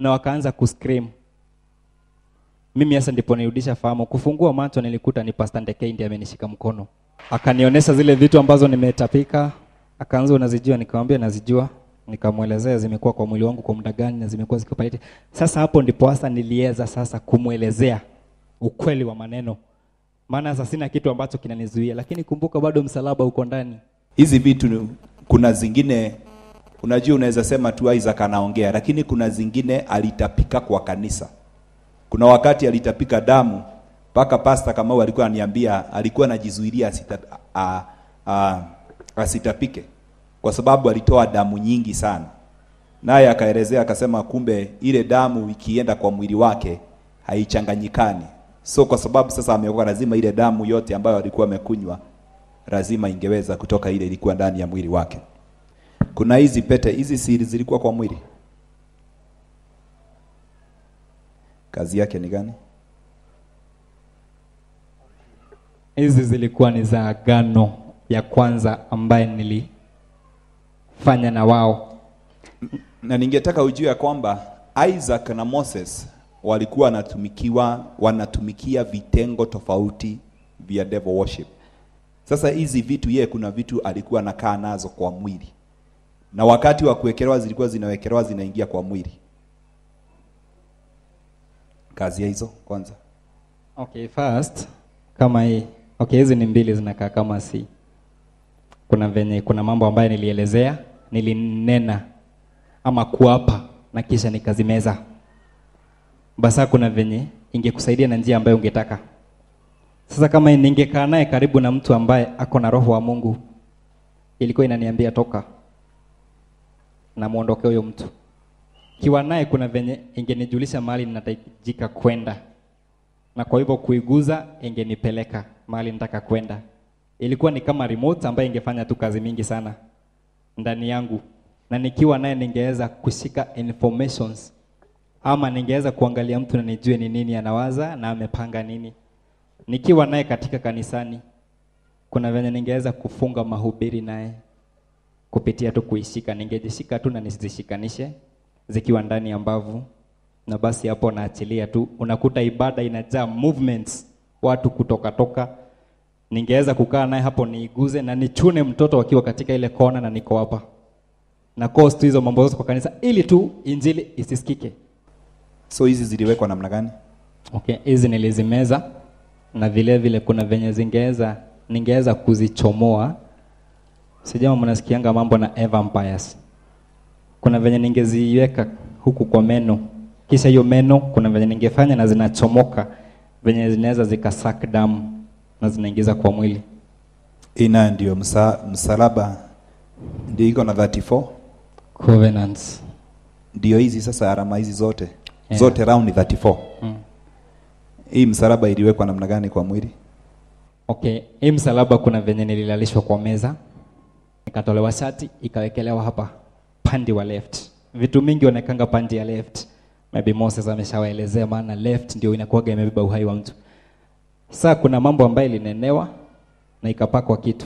na wakaanza kuscream mimi sasa ndipo nirudisha fahamu kufungua macho nilikuta ni Pastor Ndekei ndiye amenishika mkono akanionyesha zile vitu ambazo nimetapika akaanza unazijua nikamwambia nazijua nikamwelezea zimekuwa kwa mwili wangu kwa muda gani na zimekuwa zikipalete sasa hapo ndipo hasa niliweza sasa kumwelezea ukweli wa maneno maana sasa sina kitu ambacho kinanizuia lakini kumbuka bado msalaba uko ndani hizi vitu ni- kuna zingine unajua unaweza sema tu Isaac anaongea lakini kuna zingine alitapika kwa kanisa kuna wakati alitapika damu mpaka pasta Kamau alikuwa ananiambia alikuwa anajizuilia asita, a, a, asitapike kwa sababu alitoa damu nyingi sana naye akaelezea akasema kumbe ile damu ikienda kwa mwili wake haichanganyikani so kwa sababu sasa ameokoka lazima ile damu yote ambayo alikuwa amekunywa lazima ingeweza kutoka ile ilikuwa ndani ya mwili wake kuna hizi pete hizi siri zilikuwa kwa mwili kazi yake ni gani hizi zilikuwa ni za agano ya kwanza ambaye nilifanya na wao na ningetaka ujue ya kwamba Isaac na Moses walikuwa wanatumikiwa wanatumikia vitengo tofauti vya devil worship. Sasa hizi vitu yeye kuna vitu alikuwa anakaa nazo kwa mwili, na wakati wa kuwekelewa zilikuwa zinawekelewa zinaingia kwa mwili. Kazi ya hizo kwanza, okay first kama hii okay hizi ni mbili zinakaa kama si kuna venye kuna mambo ambayo nilielezea nilinena ama kuapa na kisha nikazimeza basa kuna venye ingekusaidia na njia ambayo ungetaka sasa kama ningekaa naye karibu na mtu ambaye ako na roho wa mungu ilikuwa inaniambia toka na muondoke huyo mtu kiwa naye kuna venye ingenijulisha mahali ninahitajika kwenda na kwa hivyo kuiguza ingenipeleka mahali nataka kwenda ilikuwa ni kama remote ambayo ingefanya tu kazi mingi sana ndani yangu na nikiwa naye ningeweza kushika informations ama ningeweza kuangalia mtu na nijue ni nini anawaza na amepanga nini nikiwa naye katika kanisani kuna venye ningeweza kufunga mahubiri naye kupitia tu kuishika ningejishika tu na nisizishikanishe zikiwa ndani ya mbavu na basi hapo naachilia tu unakuta ibada inajaa movements watu kutoka toka ningeweza kukaa naye hapo niiguze na nichune mtoto akiwa katika ile kona na niko hapa na cause tu hizo mambo zote kwa kanisa ili tu injili isisikike so hizi ziliwekwa namna gani? okay hizi nilizimeza na vile vile kuna venye zingeweza ningeweza kuzichomoa sijama mnasikianga mambo na air vampires kuna venye ningeziweka huku kwa meno kisha hiyo meno kuna venye ningefanya na zinachomoka venye zinaweza zikasak damu na zinaingiza kwa mwili Ina ndio msa, msalaba ndio iko na 34 covenants ndio hizi sasa alama hizi zote Yeah. zote round 34 mm. hii msalaba iliwekwa namna gani kwa mwili okay hii msalaba kuna venye nililalishwa kwa meza ikatolewa shati ikawekelewa hapa pandi wa left vitu mingi wanekanga pandi ya left maybe moses ameshawaelezea maana left ndio inakuwaga imebeba uhai wa mtu saa kuna mambo ambayo ilinenewa na ikapakwa kitu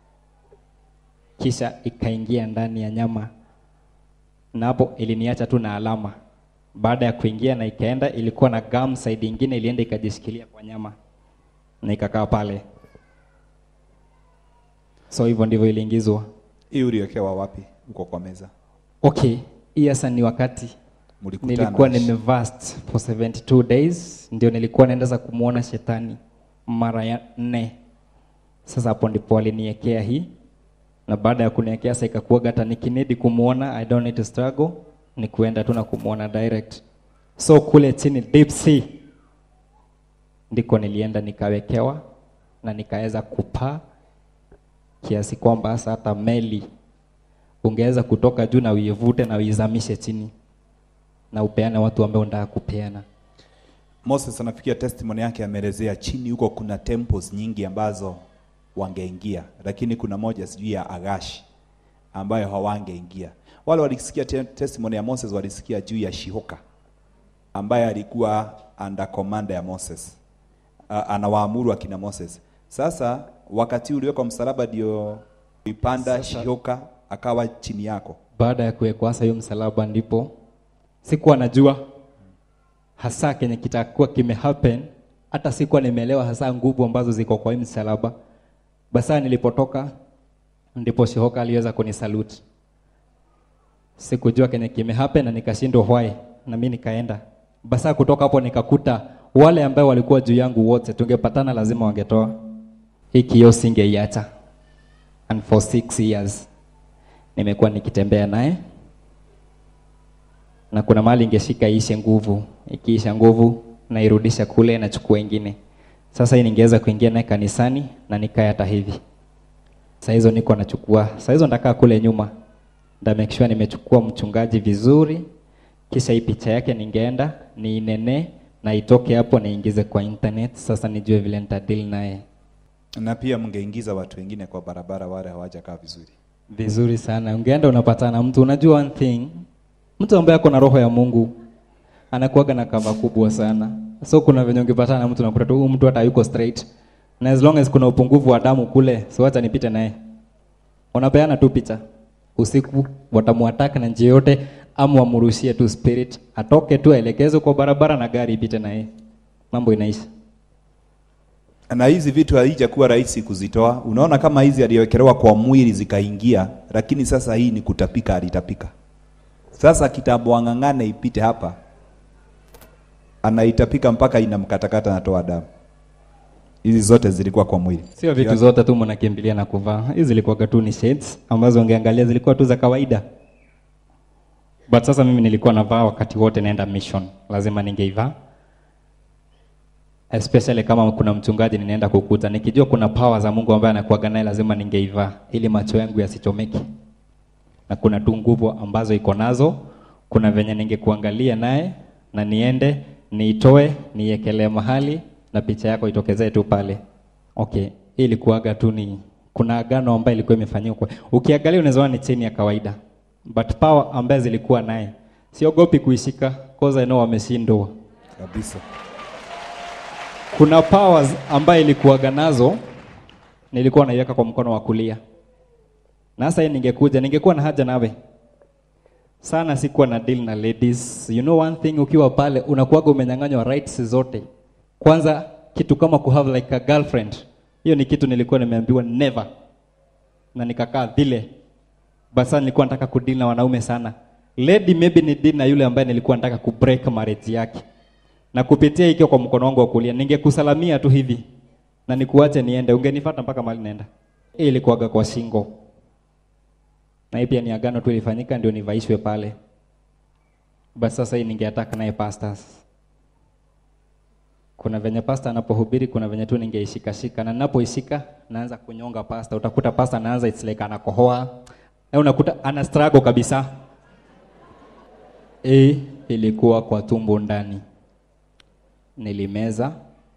kisha ikaingia ndani ya nyama na hapo iliniacha tu na alama baada ya kuingia na ikaenda ilikuwa na gum side ingine ilienda ikajishikilia kwa nyama na ikakaa pale so hivyo ndivyo iliingizwa hii uliwekewa wapi uko kwa meza okay hii sasa ni wakati Mlikutana. nilikuwa nimevast for 72 days ndio nilikuwa naenda kumwona shetani mara ya nne sasa hapo ndipo aliniekea hii na baada ya kuniekea sasa ikakuwaga hata nikinidi kumwona i don't need to struggle ni kuenda tu na kumwona direct so kule chini deep sea ndiko nilienda nikawekewa na nikaweza kupaa kiasi kwamba sasa hata meli ungeweza kutoka juu na uivute na uizamishe chini na upeane watu ambao unataka kupeana Moses anafikia testimony yake ameelezea chini huko kuna temples nyingi ambazo wangeingia lakini kuna moja sijui ya Agashi ambayo hawangeingia wale walisikia te testimony ya Moses walisikia juu ya Shihoka ambaye alikuwa under command ya Moses A, anawaamuru akina Moses sasa wakati uliwekwa msalaba ndio ipanda Shihoka akawa chini yako baada ya kuwekwa sasa hiyo msalaba ndipo sikuwa najua hasa kenye kitakuwa kime happen hata sikuwa nimeelewa hasa nguvu ambazo ziko kwa hii msalaba basa nilipotoka ndipo shihoka aliweza kunisalute sikujua kenye kime happen na nikashindwa why na mimi nikaenda basa kutoka hapo nikakuta wale ambao walikuwa juu yangu wote tungepatana lazima wangetoa hii kioo singeiacha and for six years nimekuwa nikitembea naye na kuna mahali ingeshika iishe nguvu ikiisha nguvu nairudisha kule nachukua ingine sasa hii ningeweza kuingia naye kanisani na nikae hata hivi saa hizo niko nachukua saa hizo ndakaa kule nyuma nda make sure nimechukua mchungaji vizuri kisha hii picha yake ningeenda niinene na itoke hapo niingize kwa internet sasa nijue vile nitadili naye na pia mngeingiza watu wengine kwa barabara wale hawajakaa vizuri vizuri sana ungeenda unapatana na mtu unajua one thing mtu ambaye ako na roho ya mungu anakuaga na kava kubwa sana so kuna venye ungepatana na mtu nakuta tu huyu mtu hata yuko straight na as long as kuna upungufu wa damu kule so acha nipite naye unapeana tu picha usiku watamwataka na njia yote ama wamrushie tu spirit atoke tu aelekezwe kwa barabara na gari ipite naye mambo inaisha na hizi vitu haijakuwa rahisi kuzitoa unaona kama hizi aliwekelewa kwa mwili zikaingia lakini sasa hii ni kutapika alitapika sasa kitambo ang'ang'ane ipite hapa anaitapika mpaka inamkatakata natoa damu hizi zote zilikuwa kwa mwili sio vitu zote tu mnakimbilia na kuvaa hizi zilikuwa tu ni shades ambazo ungeangalia zilikuwa tu za kawaida but sasa mimi nilikuwa navaa wakati wote naenda mission lazima ningeivaa especially kama kuna mchungaji ninaenda kukuta nikijua kuna power za mungu ambaye anakuaga naye lazima ningeivaa ili macho yangu yasichomeke na kuna tu nguvu ambazo iko nazo kuna venye ningekuangalia naye na niende niitoe niekelee mahali na picha yako itokezee tu pale okay hii ilikuwaga tu ni kuna agano ambayo ilikuwa imefanyikwa ukiangalia unaweza ona ni cheni ya kawaida but power ambaye zilikuwa naye siogopi kuishika cause I know wameshindwa kabisa kuna powers ambayo ilikuwaga nazo nilikuwa naiweka kwa mkono wa kulia na sasa hii ningekuja ningekuwa na haja nawe sana sikuwa na deal na ladies you know one thing ukiwa pale unakuwaga umenyang'anywa rights zote kwanza kitu kama ku have like a girlfriend hiyo ni kitu nilikuwa nimeambiwa never na nikakaa vile basa nilikuwa nataka kudeal na wanaume sana lady maybe ni deal na yule ambaye nilikuwa nataka kubreak marriage yake na kupitia ikiwa kwa mkono wangu wa kulia ningekusalamia tu hivi na nikuache niende ungenifuata mpaka mahali naenda hii ilikuwaga kwa shingo na hii pia ni agano tu ilifanyika ndio nivaishwe pale basi sasa hii ningeataka naye pastors kuna venye pasta anapohubiri kuna venye tu ningeishikashika na ninapoishika naanza kunyonga pasta utakuta pasta anaanza it's like anakohoa na unakuta ana struggle kabisa hii ilikuwa kwa tumbo ndani nilimeza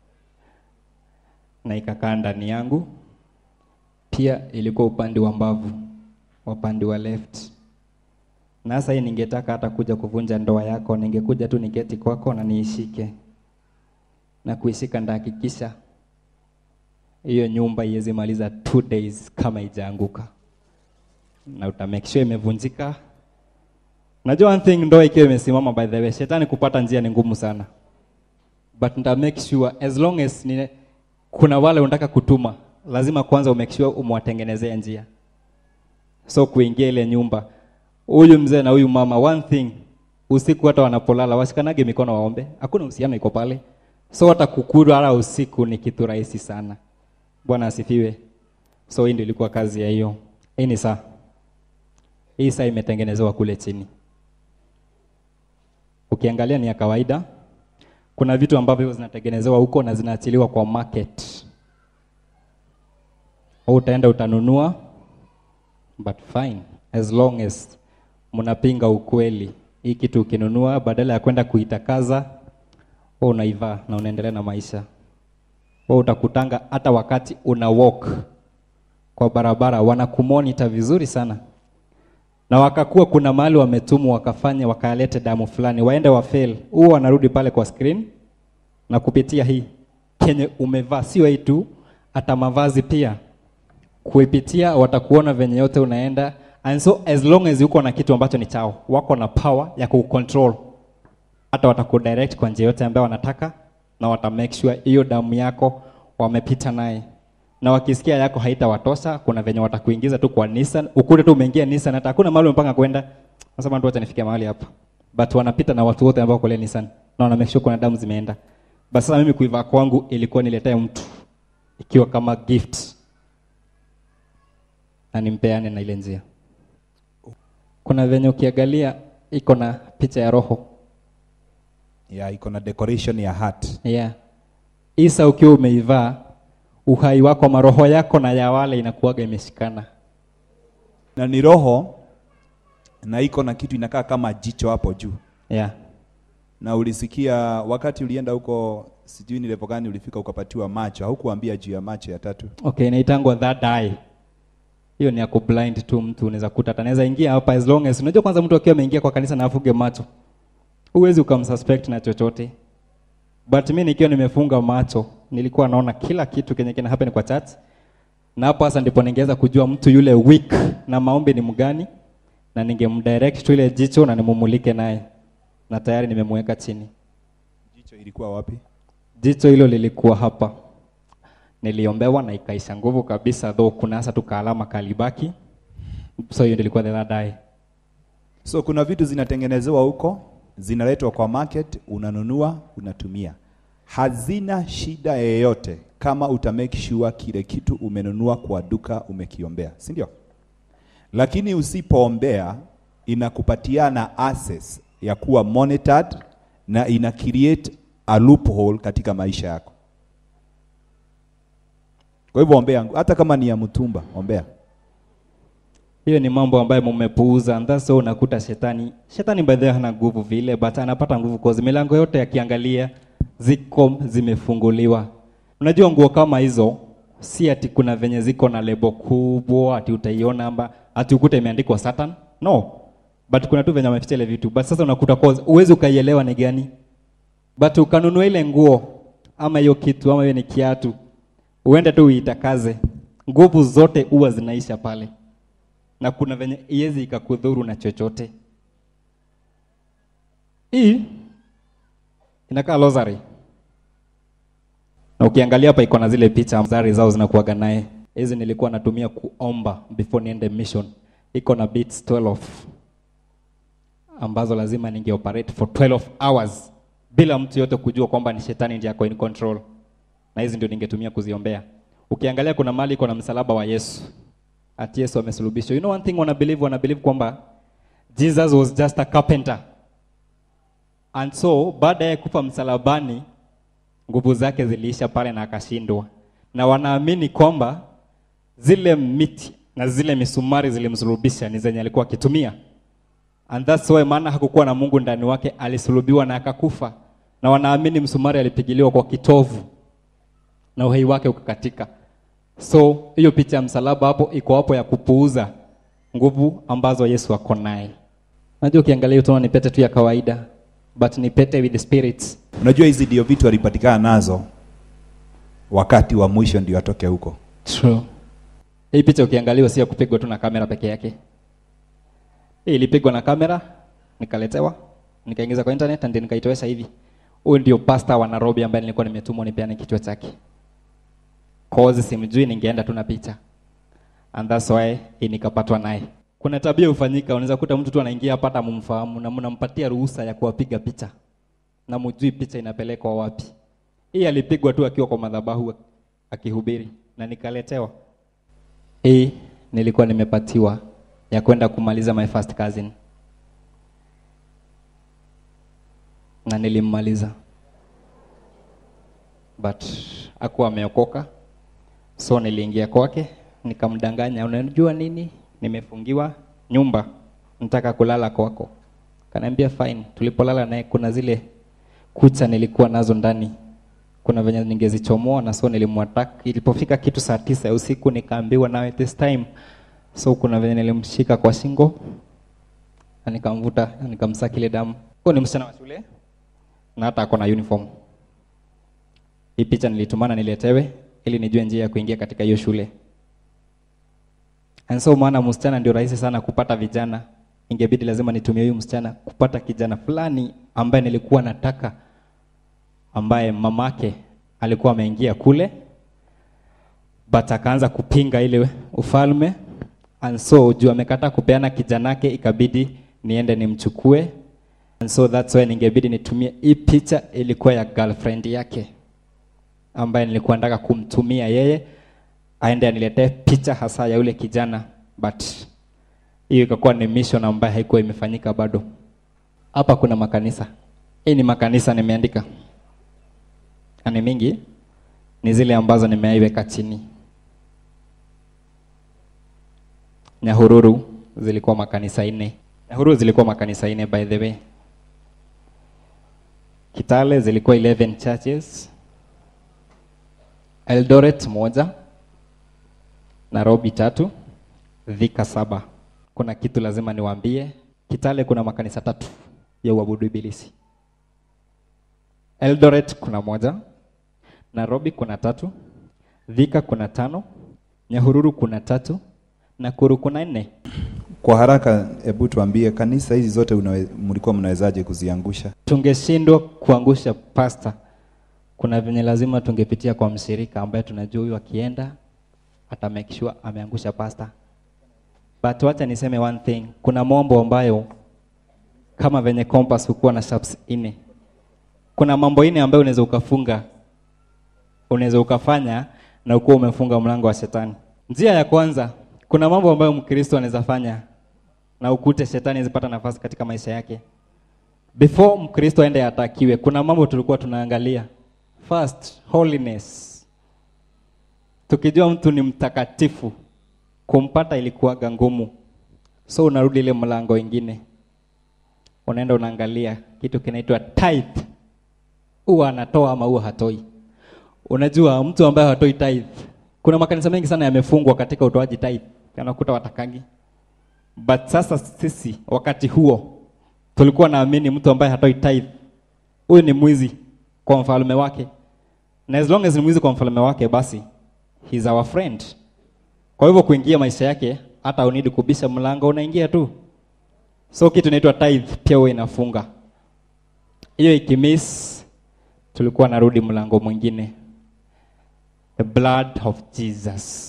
na ikakaa ndani yangu pia ilikuwa upande wa mbavu upande wa left na sasa hii ningetaka hata kuja kuvunja ndoa yako ningekuja tu niketi kwako na niishike na kuishika ndahakikisha hiyo nyumba iwezi maliza two days kama ijaanguka na uta make sure imevunjika najua one thing ndoa ikiwa imesimama by the way shetani kupata njia ni ngumu sana but nita make sure as long as ni, kuna wale unataka kutuma lazima kwanza umake sure umwatengenezea njia so kuingia ile nyumba huyu mzee na huyu mama one thing usiku hata wanapolala washikanage mikono waombe hakuna uhusiano iko pale so hata kukulala usiku ni kitu rahisi sana bwana asifiwe so hii ndio ilikuwa kazi ya hiyo hii ni saa hii saa imetengenezewa kule chini ukiangalia ni ya kawaida kuna vitu ambavyo zinatengenezewa huko na zinaachiliwa kwa market au utaenda utanunua but fine as long as mnapinga ukweli hii kitu ukinunua badala ya kwenda kuitakaza wewe unaivaa na unaendelea na maisha wewe utakutanga hata wakati una walk kwa barabara wanakumonita vizuri sana na wakakuwa kuna mahali wametumwa wakafanya wakalete damu fulani waende wafail huo wanarudi pale kwa screen na kupitia hii kenye umevaa sio hii tu hata mavazi pia kuipitia watakuona venye yote unaenda and so as long as uko na kitu ambacho ni chao wako na power ya kucontrol hata watakudirect kwa njia yote ambayo wanataka na wata make sure hiyo damu yako wamepita naye na wakisikia yako haitawatosha kuna venye watakuingiza tu kwa Nissan ukute tu umeingia Nissan hata hakuna mahali umepanga kwenda nasema ndio acha nifike mahali hapa but wanapita na watu wote ambao kule Nissan na wana make sure kuna damu zimeenda basi sasa mimi kuivaa kwangu ilikuwa niletee mtu ikiwa kama gift na nimpeane na ile njia kuna venye ukiangalia iko na picha ya roho ya iko na decoration ya heart yeah. Isa ukiwa umeivaa uhai wako maroho yako na ya wale inakuwaga imeshikana na ni roho na iko na kitu inakaa kama jicho hapo juu yeah. na ulisikia wakati ulienda huko sijui ni level gani ulifika ukapatiwa macho haukuambia juu ya macho ya tatu Okay, inaitangwa that eye. Hiyo ni ya kublind tu mtu unaweza kuta hata anaweza ingia hapa as long as unajua kwanza mtu akiwa ameingia kwa kanisa na afuge macho. Huwezi ukamsuspect na chochote. But mimi nikiwa nimefunga macho, nilikuwa naona kila kitu kenye kina happen kwa church. Na hapo sasa ndipo ningeweza kujua mtu yule weak na maombi ni mgani na ningemdirect tu ile jicho na nimumulike naye. Na tayari nimemweka chini. jicho ilikuwa wapi Jicho hilo lilikuwa hapa, niliombewa na ikaisha nguvu kabisa, though kuna hasa tu kaalama kalibaki. So hiyo ndio ilikuwa the third eye. so kuna vitu zinatengenezewa huko zinaletwa kwa market unanunua unatumia hazina shida yeyote kama uta make sure kile kitu umenunua kwa duka umekiombea si ndio lakini usipoombea inakupatiana access ya kuwa monitored na ina create a loophole katika maisha yako kwa hivyo ombea hata kama ni ya mtumba ombea Hiyo ni mambo ambayo mmepuuza, and that's why unakuta shetani. Shetani by the way hana nguvu vile, but anapata nguvu cause milango yote yakiangalia ziko zimefunguliwa. Unajua nguo kama hizo si ati kuna venye ziko na lebo kubwa ati utaiona amba ati ukute imeandikwa Satan. No. But kuna tu venye wameficha ile vitu. But sasa unakuta cause uwezi ukaielewa ni gani. But ukanunua ile nguo ama hiyo kitu ama hiyo ni kiatu, uende tu uitakaze, nguvu zote huwa zinaisha pale na kuna venye iwezi ikakudhuru na chochote. Hii inakaa rosary, na ukiangalia hapa iko na zile picha rosary zao zinakuwaga naye. Hizi nilikuwa natumia kuomba before niende mission. Iko na beats 12 ambazo lazima ninge operate for 12 hours bila mtu yote kujua kwamba ni shetani ndiye ako in control, na hizi ndio ningetumia kuziombea. Ukiangalia kuna mali iko na msalaba wa Yesu ati Yesu amesulubishwa. You know one thing wana believe, wana believe kwamba Jesus was just a carpenter. And so baada ya kufa msalabani nguvu zake ziliisha pale na akashindwa. Na wanaamini kwamba zile miti na zile misumari zilimsulubisha ni zenye alikuwa akitumia. And that's why maana hakukuwa na Mungu ndani wake, alisulubiwa na akakufa. Na wanaamini msumari alipigiliwa kwa kitovu na uhai wake ukakatika. So hiyo picha ya msalaba hapo iko hapo ya kupuuza nguvu ambazo Yesu ako naye. Unajua ukiangalia utaona ni pete tu ya kawaida but ni pete with the spirits. unajua hizi ndio vitu alipatikana nazo wakati wa mwisho ndio atoke huko True. Hii picha ukiangalia si ya kupigwa tu na kamera peke yake. Hii ilipigwa na kamera, nikaletewa, nikaingiza kwa internet and nikaitowesha hivi. Huyu ndio pastor wa Nairobi ambaye nilikuwa nimetumwa nipeane kichwa chake. Cause simjui ningeenda tu na picha. And that's why hii nikapatwa naye. Kuna tabia hufanyika, unaweza kuta mtu tu anaingia hapa hata mumfahamu na mnampatia ruhusa ya kuwapiga picha. Na mjui picha inapelekwa wapi. Hii alipigwa tu akiwa kwa madhabahu akihubiri na nikaletewa. Hii nilikuwa nimepatiwa ya kwenda kumaliza my first cousin. Na nilimmaliza. But hakuwa ameokoka. So niliingia kwake, nikamdanganya, unajua nini? Nimefungiwa nyumba. Nataka kulala kwako. Kaniambia fine. Tulipolala naye kuna zile kucha nilikuwa nazo ndani kuna venye ningezichomoa na so nilimwattack. Ilipofika kitu saa tisa ya usiku nikaambiwa nawe this time, so kuna venye nilimshika kwa shingo na nikamvuta na nikamsaki ile damu. Huyo ni msichana wa shule na hata ako na uniform. Hii picha nilitumana niletewe ili nijue njia ya kuingia katika hiyo shule. And so maana msichana ndio rahisi sana kupata vijana, ingebidi lazima nitumie huyu msichana kupata kijana fulani ambaye nilikuwa nataka ambaye mamake alikuwa ameingia kule but akaanza kupinga ile ufalme and so juu amekataa kupeana kijanake ikabidi niende nimchukue and so that's why ningebidi nitumie hii picha ilikuwa ya girlfriend yake ambaye nilikuwa nataka kumtumia yeye aende aniletee picha hasa ya yule kijana but hiyo ikakuwa ni mission ambayo haikuwa imefanyika bado hapa kuna makanisa hii ni makanisa nimeandika na ni mingi ni zile ambazo nimeiweka chini nyahururu zilikuwa makanisa nne nyahururu zilikuwa makanisa nne by the way kitale zilikuwa 11 churches eldoret moja nairobi tatu dhika saba kuna kitu lazima niwaambie kitale kuna makanisa tatu ya uabudu ibilisi eldoret kuna moja nairobi kuna tatu dhika kuna tano nyahururu kuna tatu nakuru kuna nne Kwa haraka, hebu tuambie kanisa hizi zote unawe, mlikuwa mnawezaje kuziangusha? tungeshindwa kuangusha pasta kuna venye lazima tungepitia kwa mshirika ambaye tunajua huyu akienda ata make sure ameangusha pasta but wacha niseme one thing kuna mambo ambayo kama venye compass hukuwa na sharps ine kuna mambo ine ambayo unaweza ukafunga unaweza ukafanya na ukuwa umefunga mlango wa shetani njia ya kwanza kuna mambo ambayo mkristo anaweza fanya na ukute shetani zipata nafasi katika maisha yake before mkristo aende atakiwe kuna mambo tulikuwa tunaangalia first holiness tukijua mtu ni mtakatifu kumpata ilikuwaga ngumu so unarudi ile mlango ingine unaenda unaangalia kitu kinaitwa tithe huwa anatoa ama huwa hatoi unajua mtu ambaye hatoi tithe kuna makanisa mengi sana yamefungwa katika utoaji tithe anakuta watakagi but sasa sisi wakati huo tulikuwa naamini mtu ambaye hatoi tithe huyu ni mwizi kwa mfalme wake na as long as ni mwizi kwa mfalme wake basi he's our friend kwa hivyo kuingia maisha yake hata unidi kubisha mlango unaingia tu so kitu inaitwa tithe pia huwa inafunga hiyo ikimiss tulikuwa narudi mlango mwingine the blood of jesus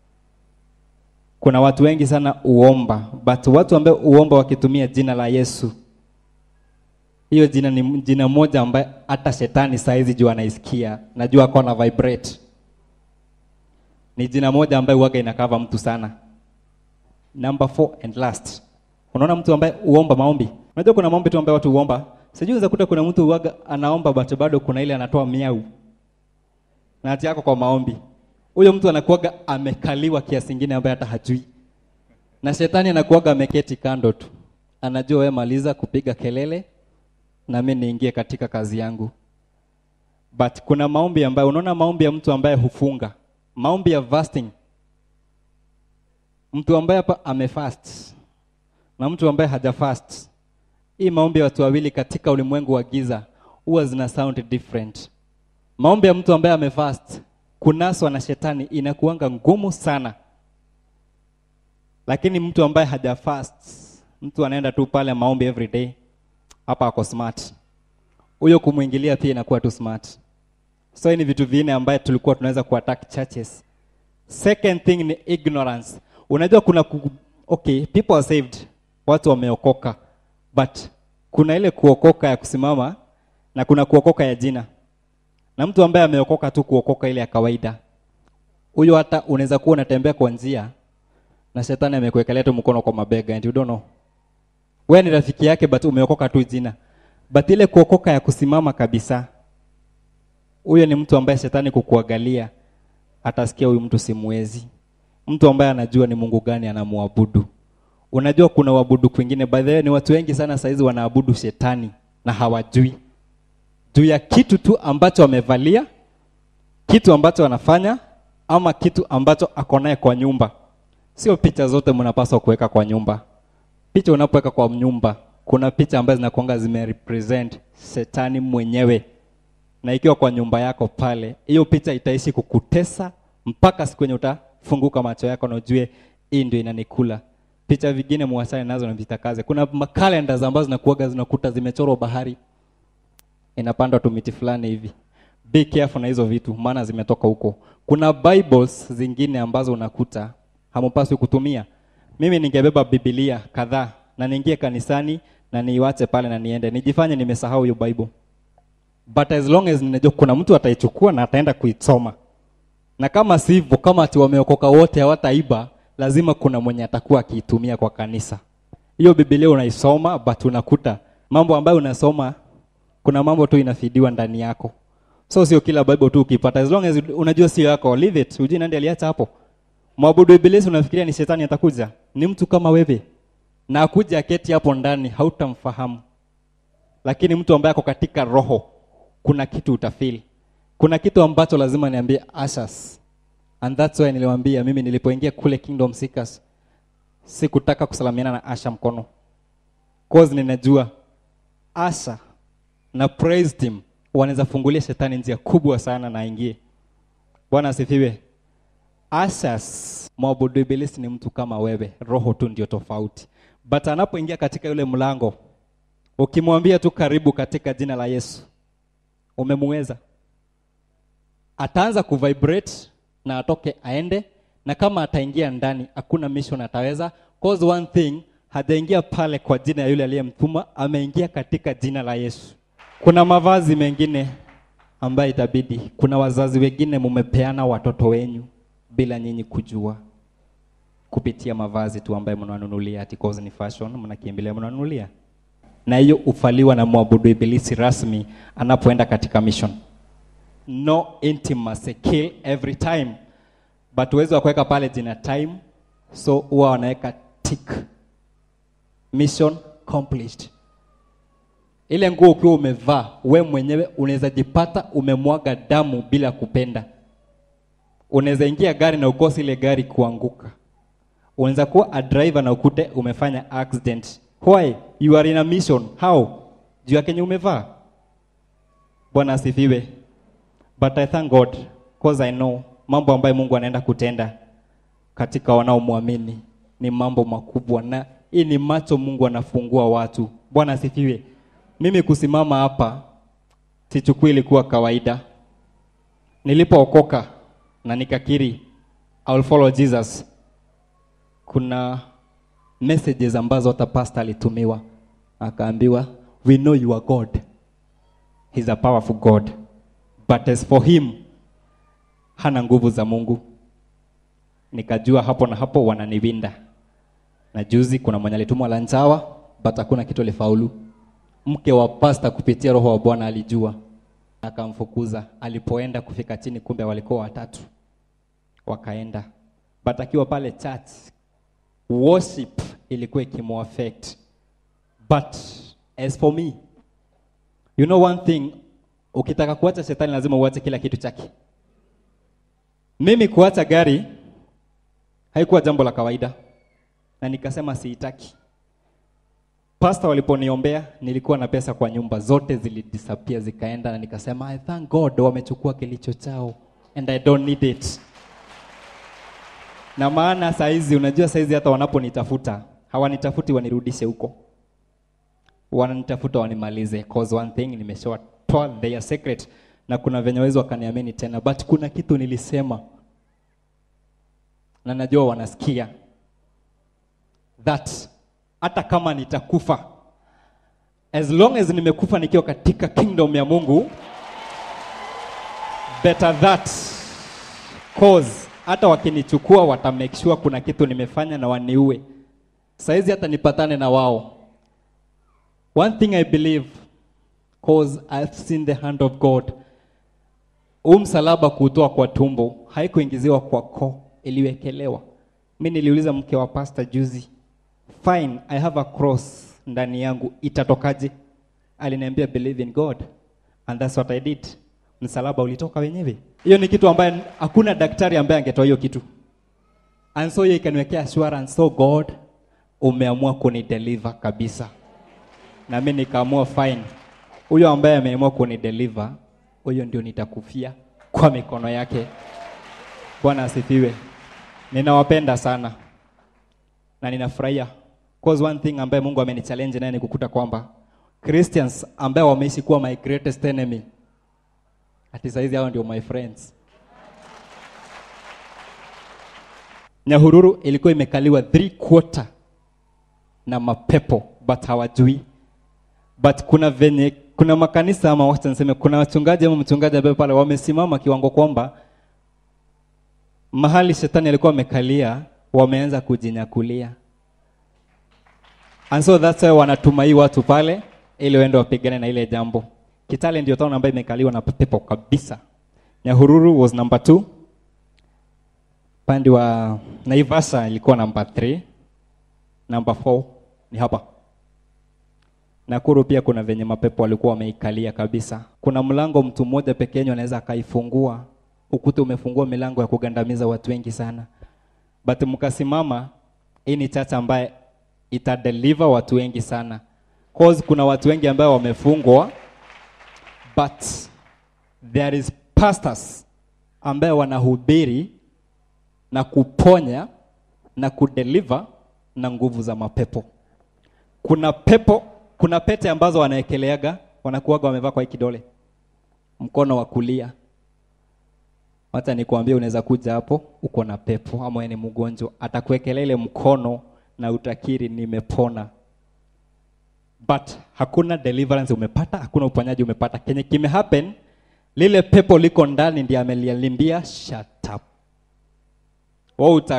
kuna watu wengi sana uomba but watu ambao uomba wakitumia jina la yesu hiyo jina ni jina moja ambaye hata shetani saizi juu anaisikia najua ako na vibrate ni jina moja ambaye uwaga inakava mtu sana number four and last unaona mtu ambaye uomba maombi unajua kuna maombi tu ambaye watu uomba sijui unaweza kuta kuna mtu uwaga anaomba but bado kuna ile anatoa miau na hati yako kwa maombi huyo mtu anakuwaga amekaliwa kiasi ingine ambaye hata hajui na shetani anakuwaga ameketi kando tu anajua wewe maliza kupiga kelele na mimi niingie katika kazi yangu but kuna maombi ambayo unaona maombi ya mtu ambaye hufunga maombi ya fasting mtu ambaye hapa amefast na mtu ambaye hajafast hii maombi ya watu wawili katika ulimwengu wa giza huwa zina sound different maombi ya mtu ambaye amefast kunaswa na shetani inakuanga ngumu sana lakini mtu ambaye hajafast mtu anaenda tu pale maombi every day hapa ako smart huyo kumwingilia pia inakuwa tu smart so hii ni vitu vinne ambaye tulikuwa tunaweza kuattack churches second thing ni ignorance unajua kuna ku, okay people are saved watu wameokoka but kuna ile kuokoka ya kusimama na kuna kuokoka ya jina na mtu ambaye ameokoka tu kuokoka ile ya kawaida huyo hata unaweza kuwa unatembea kwa njia na shetani amekuwekelea tu mkono kwa mabega and you don't know wewe ni rafiki yake but umeokoka tu jina but ile kuokoka ya kusimama kabisa huyo ni mtu ambaye shetani kukuangalia atasikia huyu mtu simwezi mtu ambaye anajua ni mungu gani anamwabudu unajua kuna uabudu kwingine by the way ni watu wengi sana saizi wanaabudu shetani na hawajui juu ya kitu tu ambacho wamevalia kitu ambacho wanafanya ama kitu ambacho ako naye kwa nyumba sio picha zote mnapaswa kuweka kwa nyumba picha unapoweka kwa nyumba kuna picha ambazo zinakuanga zimerepresent shetani mwenyewe na ikiwa kwa nyumba yako pale hiyo picha itaishi kukutesa mpaka siku yenye utafunguka macho yako na ujue hii ndio inanikula picha vingine muwachane nazo na vitakaze kuna makalenda ambazo zinakuaga zinakuta zimechorwa bahari inapandwa tu miti fulani hivi be careful na hizo vitu maana zimetoka huko kuna bibles zingine ambazo unakuta hamupaswi kutumia mimi ningebeba bibilia kadhaa na niingie kanisani na niiwache pale na niende nijifanye nimesahau hiyo bible but as long as ninajua kuna mtu ataichukua na ataenda kuisoma na kama sivyo kama ati wameokoka wote hawataiba lazima kuna mwenye atakuwa akiitumia kwa kanisa hiyo bibilia unaisoma but unakuta mambo ambayo unasoma kuna mambo tu inafidiwa ndani yako so sio kila bible tu ukipata as long as unajua sio yako leave it ujui nani aliacha hapo mwabudu ibilisi unafikiria ni shetani atakuja ni mtu kama wewe na akuja aketi hapo ndani hautamfahamu lakini mtu ambaye ako katika roho kuna kitu utafeel kuna kitu ambacho lazima niambie ashas and that's why niliwaambia mimi nilipoingia kule kingdom seekers sikutaka kusalamiana na asha mkono cause ninajua asha na praise team wanaweza fungulia shetani njia kubwa sana na aingie bwana asifiwe Asas mwabudu ibilisi ni mtu kama wewe, roho tu ndio tofauti. But anapoingia katika yule mlango, ukimwambia tu karibu katika jina la Yesu, umemweza. Ataanza kuvibrate na atoke aende, na kama ataingia ndani, hakuna mission ataweza. Cause one thing, hajaingia pale kwa jina ya yule aliyemtuma, ameingia katika jina la Yesu. Kuna mavazi mengine ambayo itabidi, kuna wazazi wengine mumepeana watoto wenyu bila nyinyi kujua kupitia mavazi tu ambayo mnawanunulia ati cause ni fashion mnakimbilia mnawanunulia na hiyo ufaliwa na mwabudu ibilisi rasmi anapoenda katika mission no intimacy kill every time but uwezo wa kuweka pale jina time so huwa wanaweka tick mission accomplished ile nguo ukiwa umevaa we mwenyewe unaweza jipata umemwaga damu bila kupenda unaweza ingia gari na ukose ile gari kuanguka unaweza kuwa a driver na ukute umefanya accident why you are in a mission how juu ya kenye umevaa bwana asifiwe but i thank god cause i know mambo ambayo mungu anaenda kutenda katika wanaomwamini ni mambo makubwa na hii ni macho mungu anafungua watu bwana asifiwe mimi kusimama hapa sichukui ilikuwa kawaida nilipookoka na nikakiri I will follow Jesus kuna messages ambazo hata pastor alitumiwa akaambiwa we know you are God he's a powerful God but as for him hana nguvu za Mungu nikajua hapo na hapo wananiwinda na juzi kuna mwenye alitumwa Lanchawa but hakuna kitu alifaulu mke wa pasta kupitia roho wa Bwana alijua akamfukuza alipoenda kufika chini kumbe walikuwa watatu wakaenda but akiwa pale church worship ilikuwa ikimuaffect but as for me you know one thing ukitaka kuacha shetani lazima uache kila kitu chake mimi kuacha gari haikuwa jambo la kawaida na nikasema siitaki pasta waliponiombea nilikuwa na pesa kwa nyumba zote zilidisappear zikaenda na nikasema I thank God wamechukua kilicho chao and I don't need it na maana saizi unajua saizi hata wanaponitafuta hawanitafuti wanirudishe huko wananitafuta wanimalize cause one thing nimeshawatoa their secret na kuna venye wezi wakaniamini tena but kuna kitu nilisema na najua wanasikia that hata kama nitakufa as long as nimekufa nikiwa katika kingdom ya mungu better that cause hata wakinichukua wata make sure kuna kitu nimefanya na waniue saizi hata nipatane na wao one thing i believe cause i've seen the hand of god huu msalaba kuutoa kwa tumbo haikuingiziwa kwa koo iliwekelewa mi niliuliza mke wa pasta juzi fine i have a cross ndani yangu itatokaje aliniambia believe in god and that's what i did msalaba ulitoka wenyewe hiyo ni kitu ambaye hakuna daktari ambaye angetoa hiyo kitu and so hiyo ikaniwekea assurance so god umeamua kunideliver kabisa na mi nikaamua fine huyo ambaye ameamua kunideliver huyo ndio nitakufia kwa mikono yake bwana asifiwe ninawapenda sana na ninafurahia cause one thing ambaye mungu amenichallenge naye ni kukuta kwamba Christians ambao wameishi kuwa my greatest enemy. Ati saizi hao ndio my friends. Nyahururu ilikuwa imekaliwa three quarter na mapepo but hawajui. But kuna venye kuna makanisa ama wacha niseme kuna wachungaji ama mchungaji ambaye pale wamesimama kiwango kwamba mahali shetani alikuwa amekalia wameanza kujinyakulia. And so that's why wanatuma hii watu pale ili waende wapigane na ile jambo. Kitale ndio town ambayo imekaliwa na pepo kabisa. Nyahururu was number two. Pande wa Naivasha ilikuwa number three. Number four ni hapa. Nakuru pia kuna venye mapepo walikuwa wameikalia kabisa. Kuna mlango mtu mmoja peke yake anaweza akaifungua, ukute umefungua milango ya kugandamiza watu wengi sana. But mkasimama, hii ni church ambaye itadeliver watu wengi sana. Cause kuna watu wengi ambao wamefungwa but there is pastors ambaye wanahubiri na kuponya na kudeliver na nguvu za mapepo. Kuna pepo, kuna pete ambazo wanaekeleaga wanakuwaga wamevaa kwa hii kidole, mkono wa kulia. Hata nikwambie, unaweza kuja hapo uko na pepo ama wewe ni mgonjwa, atakuwekelea ile mkono na utakiri nimepona, but hakuna deliverance umepata, hakuna uponyaji umepata. Kenye kime happen, lile pepo liko ndani ndiye amelialimbia shut up. Wewe uta